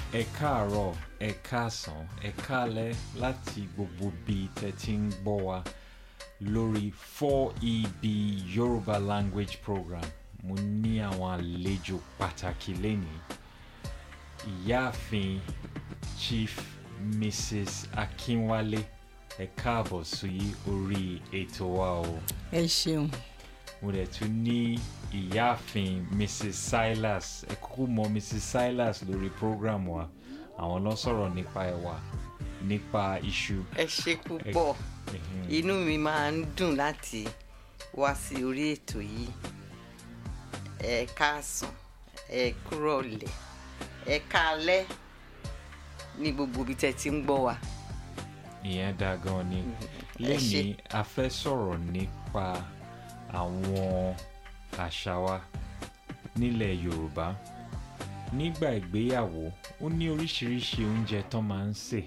ẹ káàárọ̀ ẹ káàsán ẹ káalẹ́ láti gbogbo bí tẹ́ ti ń gbọ́ wa lórí 4EB Yorùbá language program mo ní àwọn àlejò pàtàkì lénìí ìyáàfin Chief Mrs. Akínwálé ẹ káàbọ̀ sí orí ètò wa o ẹ ṣeun mo dẹ̀ tún ní ìyáàfin Mrs. Silas ẹ kúkú mọ Mrs. Silas lórí program wa àwọn ló sọ̀rọ̀ nípa ẹ̀wà nípa iṣu. ẹ ṣe púpọ̀ Mhm. inú mi máa ń dùn láti wá sí orí ètò yìí ẹ káàsán ẹ kúrọ̀lẹ́ ẹ káalẹ́ ní gbogbo ibi tẹ́ ti ń gbọ́ wa ìyẹn dáa gan ni ẹ lẹ́yìn a fẹ́ sọ̀rọ̀ nípa àwọn àṣà wa nílẹ̀ Yorùbá nígbà ìgbéyàwó ó ní oríṣiríṣi oúnjẹ tán máa ń sè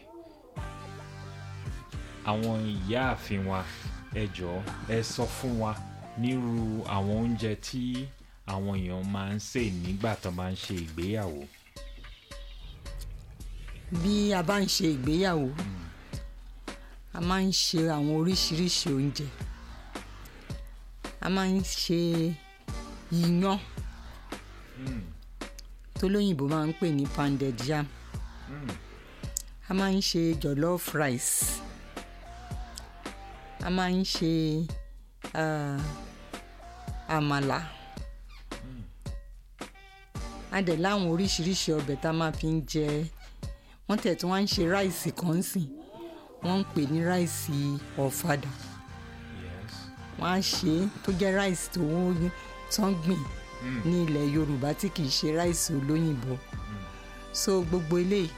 àwọn ìyáàfin wa ẹ jọ̀ọ́ ẹ sọ fún wa nírú àwọn oúnjẹ tí àwọn èèyàn máa ń sè nígbà tán máa ń ṣe ìgbéyàwó. bí a bá ń ṣe ìgbéyàwó a máa ń ṣe àwọn oríṣiríṣi oúnjẹ a máa ń ṣe iyán tó lóyìnbó máa ń pè ní pounded yam a máa ń ṣe jollof rice a máa ń ṣe ah, àmàlà a dẹ̀ láwọn oríṣiríṣi ọbẹ̀ tá a máa fi ń jẹ wọ́n tẹ̀ tí wọ́n ń ṣe ráìsì kan sìn wọ́n ń pè ní ráìsì ọ̀fadà Yes. wọ́n á ṣe é tó jẹ́ ráìsì tó wọ́n tán gbìn ní ilẹ̀ Yorùbá tí kì í ṣe ráìsì olóyìnbó so gbogbo eléyìí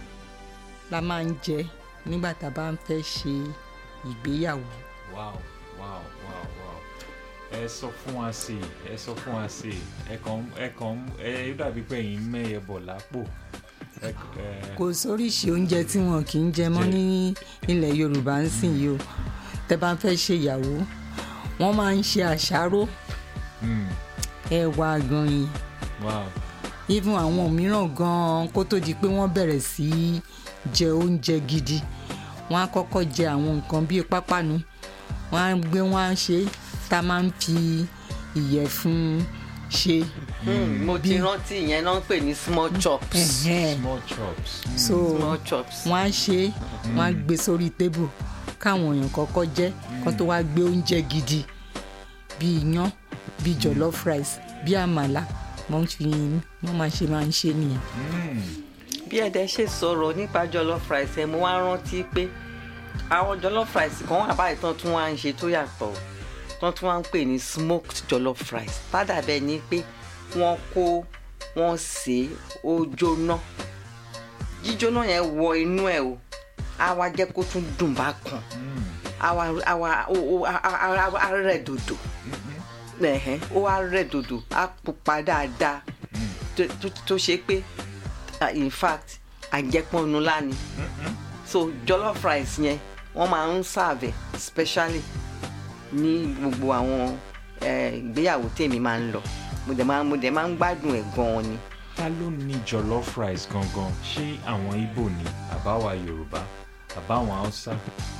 la máa ń jẹ nígbà tá a bá ń fẹ́ ṣe ìgbéyàwó wow wow wow wow ẹ sọ fún wa sí i ẹ sọ fún wa sí i ẹ kàn ẹ kàn ẹ dàbí pé ẹ̀yin mẹ́yẹ bọ̀ lápò ẹ ẹ kò sóríṣi oúnjẹ tí wọn kì í jẹ mọ́ ní ilẹ̀ Yorùbá ń sìn yìí o tẹ́ bá fẹ́ ṣe ìyàwó wọ́n máa ń ṣe àṣáró mm, ẹ̀wà àgànyìn wow even àwọn mìíràn gan-an kó tó di pé wọ́n bẹ̀rẹ̀ sí í jẹ oúnjẹ gidi wọ́n á kọ́kọ́ jẹ àwọn nǹkan bíi pápánu wọ́n á gbé wọ́n á ṣe tá a máa ń fi ìyẹ̀fun ṣe Hmm, mo ti bí- rántí ìyẹn náà ń pè ní small chops Ẹ̀hẹ́n. small chops mm, so small chops wọ́n á ṣe é wọ́n á gbé sórí tébù káwọn èèyàn kọ́kọ́ jẹ kó tó wá gbé oúnjẹ gidi bíi iyán bíi jollof rice bíi àmàlà wọ́n fi wọ́n máa ṣe máa ń ṣe nìyẹn. mm, bí ẹ̀dẹ̀ ṣe sọ̀rọ̀ nípa jollof rice ẹ̀ mo wá rántí pé àwọn jollof rice kan wà báyìí tán tún wá ń ṣe tó yàtọ̀ tán tún wá ń pè ní smoked jollof rice tádà bẹ́ẹ̀ ni pé wọ́n kó wọ́n sè é ó jóná jíjóná yẹn wọ inú ẹ̀ o á wá jẹ́ kó tún dùn bá kan mm, á wá á wá ó ó á á á á rẹ̀ dòdò ẹ̀hẹ́n ó wá rẹ̀ dòdò á pupa dáadáa tó- tó- tó ṣe pé ah, in fact àjẹpọ̀nù lánìí so jollof rice yẹn wọ́n máa ń serve ẹ̀ specially ní gbogbo àwọn eh, ìgbéyàwó tèmi máa ń lọ mo dẹ̀ máa mo dẹ̀ máa ń gbádùn ẹ̀ gan-an ni ta ló ní jollof rice gangan ṣé àwọn Ìgbò ni àbáwa Yorùbá àbáwọn Haúsá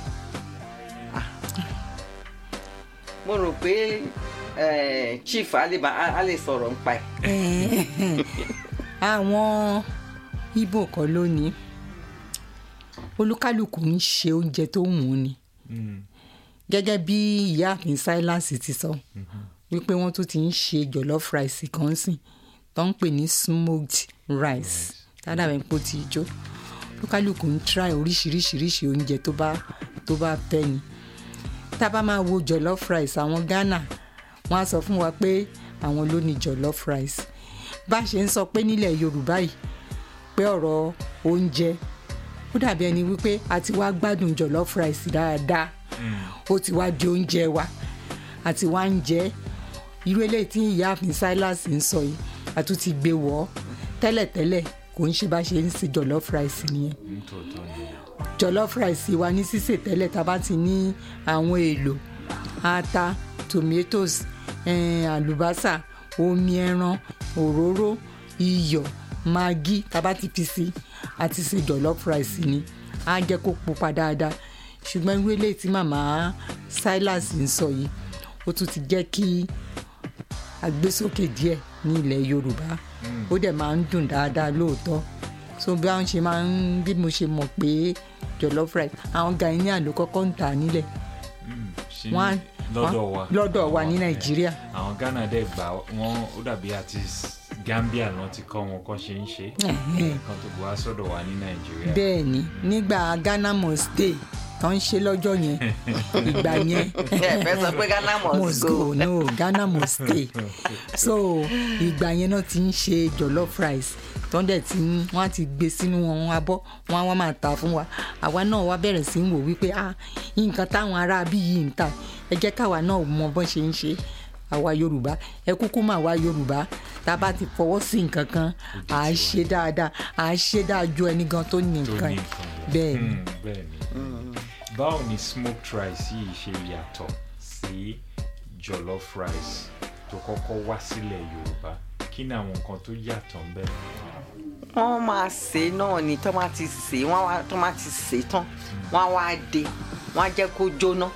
mo rò pé eh, chief á lè bá- á á lè sọ̀rọ̀ nípa ẹ̀ àwọn ibo kan lónìí olúkálùkù ń ṣe oúnjẹ tó wù ú ni Mm, gẹ́gẹ́ bí ìyáàfin Silas ti sọ wípé wọ́n tún ti ń ṣe jollof rice kan sìn tó ń pè ní smoked rice tádàbẹ̀ pò tí jó olúkálùkù ń try oríṣiríṣiríṣi oúnjẹ tó bá tó bá fẹ́ ni tá a bá máa wo jollof rice àwọn Ghana wọ́n á sọ fún wa pé àwọn ló ní jollof rice bá a ṣe ń sọ pé nílẹ̀ Yorùbá yìí pé ọ̀rọ̀ oúnjẹ ó dàbí ẹni wípé a ti wá gbádùn jollof rice dáadáa ó ti wá di oúnjẹ wa àti wá ń jẹ irú eléyìí tí ìyáàfin Silas ń sọ yìí a tún ti gbé wọ̀ ọ́ tẹ́lẹ̀tẹ́lẹ̀ kò ń ṣe bá ṣe ń ṣe jollof rice nìyẹn nítòótọ́ ni jollof rice wa ní sísè tẹ́lẹ̀ tá a bá ti ní àwọn èlò ata tomatoes eh, àlùbásà omi ẹran òróró iyọ̀ magi tá a bá ti fi sí àti ṣe jollof rice ni á jẹ́ kó pupa dáadáa ṣùgbọ́n irú eléyìí tí màmá silas ń sọ yìí ó tún ti jẹ́ kí agbésókè díẹ̀ ní ilẹ̀ yorùbá ó dẹ̀ máa ń dùn dáadáa lóòótọ́ so bí àwọn ṣe máa ń bí mo ṣe mọ̀ pé jollof rice àwọn ghanaian ló kọ́kọ́ ń tà nílẹ̀ Mm, ṣe wọ́n á- lọ́dọ̀ wọ́n- wa lọ́dọ̀ wa ní Àwọn- nàìjíríà àwọn ghana dẹ̀ gbà wọ́n ó dàbí àti s- gambia náà ti kọ́ wọn kọ́ ṣe ń ṣe Ẹ̀hẹ́n. kan tó bu wá sọ́dọ̀ wa ní nàìjíríà bẹ́ẹ̀ ni nígbà ghana must stay tó ń ṣe lọ́jọ́ yẹn ìgbà yẹn ẹ fẹ́ sọ pé ghana must must go go no ghana must stay so ìgbà yẹn náà ti ń ṣe jollof rice tó ń dẹ̀ ti ń wọ́n á ti gbé sínú wọn abọ́ wọ́n á wá máa tà fún wa àwa náà wá bẹ̀rẹ̀ sí í wò wípé ah nǹkan táwọn ará bí yìí ń tà ẹ jẹ́ káwa náà mọ bọ́n ṣe ń ṣe àwa yorùbá ẹ kúkú mà wá yorùbá tá a bá ti fọwọ́ sí nǹkan kan à á ṣe dáadáa à á ṣe dáa ju ẹni gan tó ní tó nǹkan ní yìí. nǹkan bẹ́ẹ̀ ni. Mm, bẹ́ẹ̀ ni báwo ni smoked rice yìí ṣe yàtọ̀ sí jollof rice tó kọ́kọ́ wá sílẹ̀ yorùbá kí ni àwọn nǹkan tó yàtọ̀ ń bẹ wọ́n máa sè é náà ni tó máa ti sè é wọ́n wá tó máa ti sè é tán wọ́n á wá dé wọ́n á jẹ́ kó jóná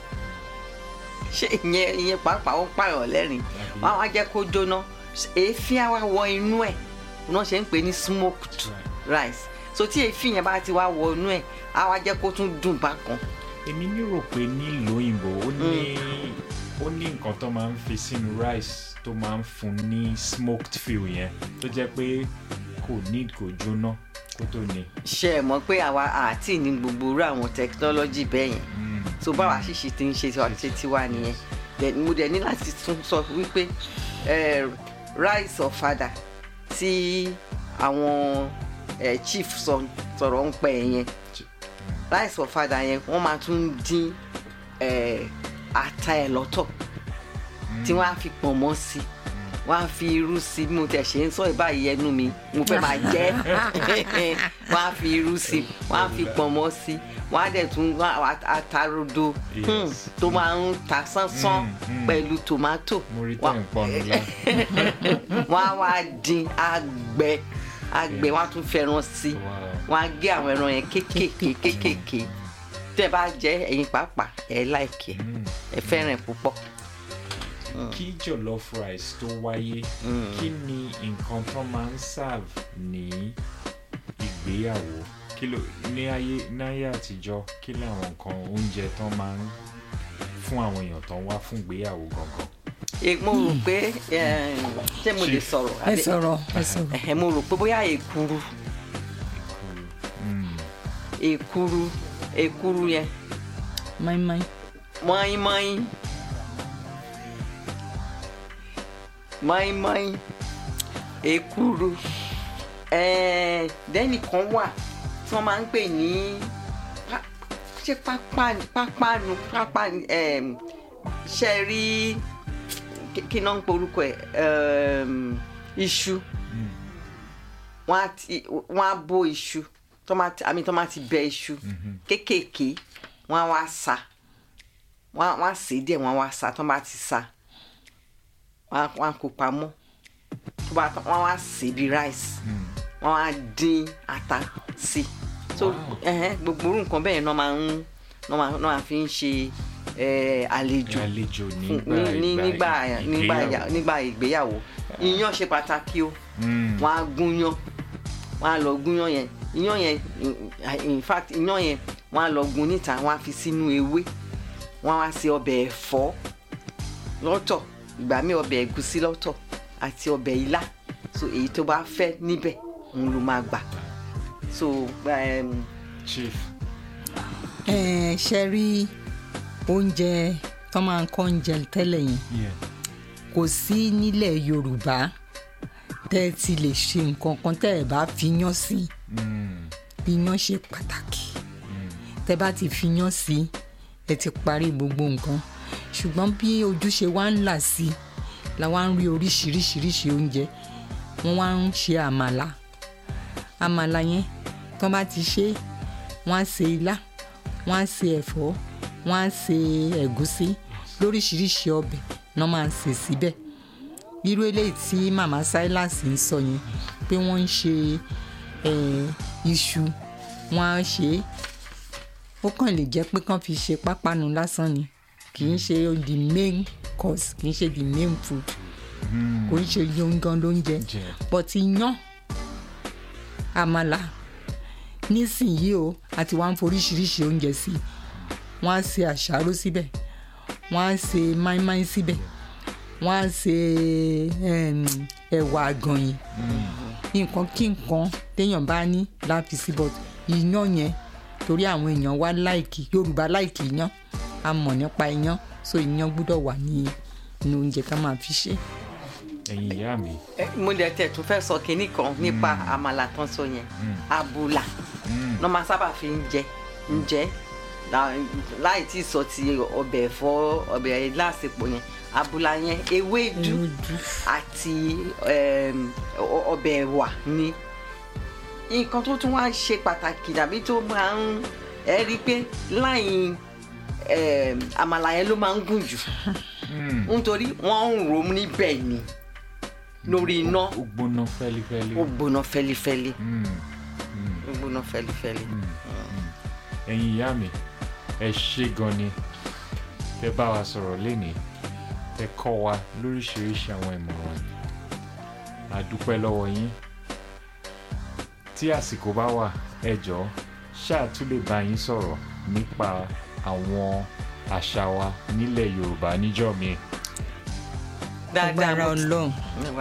ṣé ìyẹn ìyẹn pàápàá ó pààyàn lẹ́rìn wọ́n á wá jẹ́ kó jóná èéfín á wá wọ inú ẹ̀ wọ́n ṣe ń pè ní smoked rice so tí èéfín yẹn bá ti wá wọ inú ẹ̀ á wá jẹ́ kó tún dùn bákan èmi nírò pé nílùú òyìnbó ó ní ó ní nǹkan tó máa ń fi sínú rice tó máa ń fún ní smoked feel yẹn tó jẹ́ pé kò ní kò jóná kó tó ní. ṣe é mọ̀ pé àwa àti ní gbogbo irú àwọn technology bẹ́ẹ̀ yẹn Mm, so báwa ṣìṣì ti ń ṣe ṣe tiwa nìyẹn Then mo dẹ̀ ní láti tún sọ wípé eh, rice ọ̀fadà tí àwọn eh, chief sọ sọ̀rọ̀ ń pẹ́ yẹn rice ọ̀fadà yẹn wọ́n máa tún dín eh, ata ẹ̀ lọ́tọ̀ tí wọ́n á fi pọ̀nmọ́ sí wọ́n á fi irú sí bí mo tẹ̀ ṣe ń sọ ìbáyìí ẹnu mi mo fẹ́ máa jẹ́ wọ́n á fi irú sí wọ́n á fi pọ̀nmọ́ sí wọ́n á dẹ̀ tún wá atarodo Yes. hmm, tó máa ń ta sánsán Mm, mm. pẹ̀lú tòmátò mo rí Wọ́n- tẹ̀ ń pọnu lá. wọ́n á wá dín àgbẹ̀ àgbẹ̀ wọ́n á tún fẹ́ràn sí Wow. wọ́n á gé àwọn ẹran yẹn kéékèèké kéékèèké tẹ́ bá jẹ́ ẹ̀yin pàápàá ẹ̀ láìkẹ́ Mm. ẹ fẹ́ràn ẹ̀ púpọ̀. kí jollof rice tó wáyé kí ni nǹkan tó máa ń serve ní ìgbéyàwó kí ló ní ayé náyé àtijọ́ kí làwọn nǹkan oúnjẹ tó máa ń fún àwọn èèyàn tó ń wá fún ìgbéyàwó gangan. Eh, mo rò pé eh, ṣé mo lè Chief. sọ̀rọ̀ ẹ àbí- sọ̀rọ̀ ẹ sọ̀rọ̀ Eh, mo rò pé bóyá èkuru Mm. èkuru èkuru yẹn mọ́ínmọ́ín mọ́ínmọ́ín mọ́ínmọ́ín èkuru eh, dẹ́nì kan wà tí wọ́n máa ń pè ní pá- ṣé pápá pápánu pápánu em, ṣe rí kí- kí náà ń pe orúkọ ẹ̀ em, iṣu Mm. wọ́n á ti wọ́n á bó iṣu tọ́mátì àmì tọ́mátì bẹ iṣu kéékèèké wọ́n á wá sa wọ́n á- wọ́n á sè é díẹ̀ wọ́n á wá sa tọ́mátì sa wọ́n á wọ́n á kó pamọ́ tó bá tán wọ́n á wá sè é bí rice Mm. wọ́n á dín ata sí i so Wow. ẹhẹn, gbogbo orú nǹkan bẹ́ẹ̀ náà máa ń náà máa náà máa fi ń ṣe eh, àlejò àlejò fún- nígbà ní- ní- nígbà nígbà ìgbéyàwó. nígbà ìgbéyàwó iyán ṣe pàtàkì o Mm. wọn á gúnyán wọn á lọ gúnyán yẹn iyán yẹn in- in fact iyán yẹn wọn á lọ gun níta wọn á fi sínú ewé wọn á ṣe ọbẹ̀ ẹ̀fọ́ lọ́tọ̀ ìgbà míì ọbẹ̀ ẹ̀gúsí lọ́tọ̀ àti ọbẹ̀ ilá so èyí tó bá fẹ́ níbẹ̀ òun ló máa gbà so um, chief ẹ ṣe rí oúnjẹ tó máa ń kọ́ oúnjẹ tẹ́lẹ̀ yẹn yeah. kò sí nílẹ̀ yorùbá tẹ́ ẹ ti lè ṣe nǹkan kan tẹ́ ẹ bá fi yán sí mm. iyán ṣe pàtàkì tẹ́ bá ti fi yán sí ẹ ti parí gbogbo nǹkan ṣùgbọ́n bí ojú ṣe wá ń là sí la wá ń rí oríṣiríṣiríṣi oúnjẹ wọ́n wá ń ṣe àmàlà àmàlà yẹn tó bá ti ṣe wọ́n á ṣe ilá wọ́n á ṣe ẹ̀fọ́ wọ́n á ṣe ẹ̀gúsí lóríṣiríṣi ọbẹ̀ náà máa ń ṣe síbẹ̀ irú eléyìí tí màmá silas ń sọ yẹn pé wọ́n ń ṣe eh, iṣu wọ́n á ṣe é ó kàn lè jẹ́ pé kán fi ṣe pápánu lásán ni kì í ṣe the main course kì í ṣe the main food kò ń ṣe yongan lóúnjẹ jẹ but iyán àmàlà nísìnyí o àti wàá ń foríṣiríṣi oúnjẹ sí i wọ́n á ṣe àṣàrò síbẹ̀ wọ́n á ṣe máínmáín síbẹ̀ wọ́n á ṣe em, ẹ̀wà àgànyìn nǹkan kí nǹkan téèyàn bá ní láfi sí but iyán yẹn torí àwọn èèyàn wá láìkì yorùbá láìkì iyán a mọ̀ nípa iyán so iyán gbúdọ̀ wà ní inú oúnjẹ ká máa fi ṣe. ẹ̀yin ìyá mi Ẹ, mo dẹ̀ tẹ̀ tún fẹ́ sọ kinní kan nípa àmàlà tán sọ yẹn àbùlà lọ́ máa sábà fi ń jẹ ń jẹ lá- láì tí ì sọ ti ọbẹ̀ ẹ̀fọ́ ọbẹ̀ lásìkò yẹn àbùlà yẹn ewédú ewédú àti em, ọ- ọbẹ̀ ẹ̀wà ni nǹkan tó tún wá ṣe pàtàkì dàbí tó máa ń ẹ rí i pé láì em, àmàlà yẹn ló máa ń gùn jù nítorí wọ́n ń rò ó níbẹ̀ ni lórí iná ó gbóná fẹ́lifẹ́li ó gbóná fẹ́lifẹ́li Mm. ó gbóná fẹ́lifẹ́li. ẹ̀yin ìyá mi ẹ ṣé gan ni tẹ bá wa sọ̀rọ̀ lénìí tẹ kọ́ wa lóríṣiríṣi àwọn ìmọ̀ràn a dúpẹ́ lọ́wọ́ yín tí àsìkò bá wà ẹ jọ̀ọ́ ṣáà tún lè bá yín sọ̀rọ̀ nípa àwọn àṣà wa nílẹ̀ Yorùbá níjọ́ mi dáadáa agbára mo ti- ọlọ́run